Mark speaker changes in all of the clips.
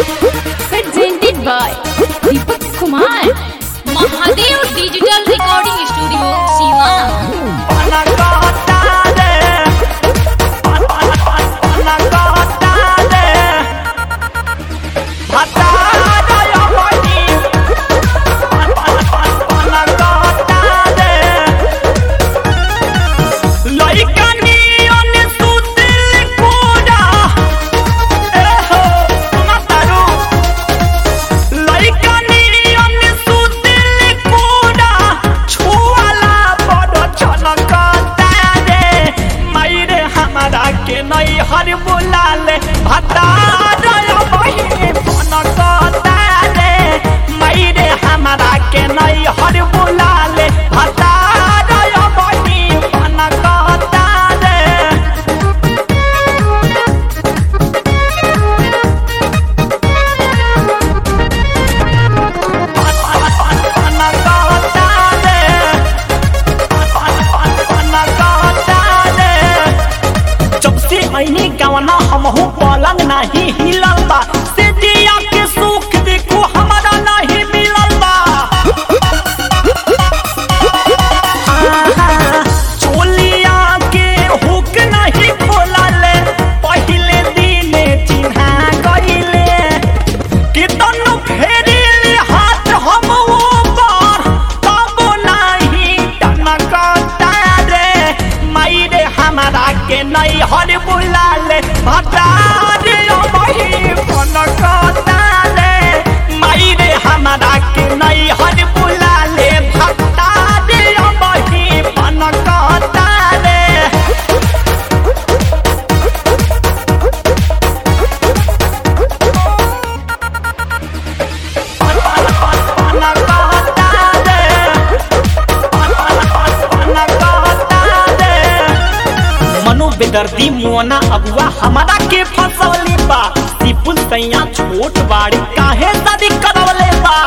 Speaker 1: presented by Deepak Kumar. Mahadev Digital Recording Studio, Siwan.
Speaker 2: के नई हर बुलाले भता बही रे मैरे हमारा के नई हर बुलाले भता बही रे जब से ऐनी गवना हमहू पलंग नहीं हिलल बा से दिया के सुख देखो हमारा नहीं मिलल बा आहा, चोलिया के हुक नहीं खोलल पहिले दिने चिन्हा गइले कितन फेरिल हाथ हम ऊपर तब नहीं टनकता रे मायरे हमारा के नहीं हर बुलाले भटा रे वही फनकता रे मायरे हमारा के नहीं हर बुलाले भटा रे वही फनकता रे मनु बेदर्दी मुआना अगुआ हमारा के फसवली बा सिपुल सैया छोट बाड़ी काहे शादी करवले बा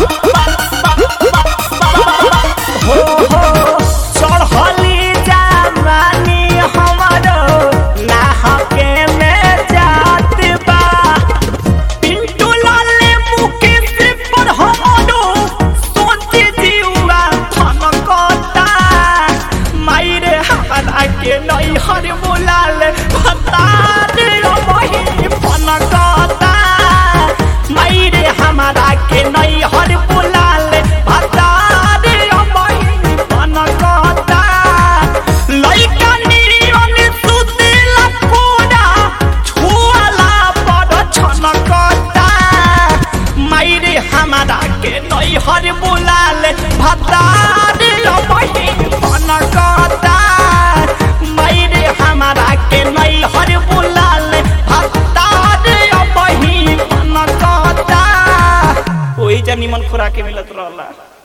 Speaker 2: हो हो चढ़ली जवानी हमरो नाहके में जात बा पिंटू लाले मुके से पर हमरो सोचे जीवा थनकता मायरे हमारा के नई हर बुलाल भता रे वही फनकता मायरे हमारा के नई हर बुलाल भता रे वही फनकता लइका नियन सुतेला कोडा छुआला बड़ छनकता मायरे हमारा के नई हर बुलाल भतार वही फनकता मायरे हमारा के नई हर बुलाल भतार वही फनकता ओही जा निमन खुराके मिलत रहला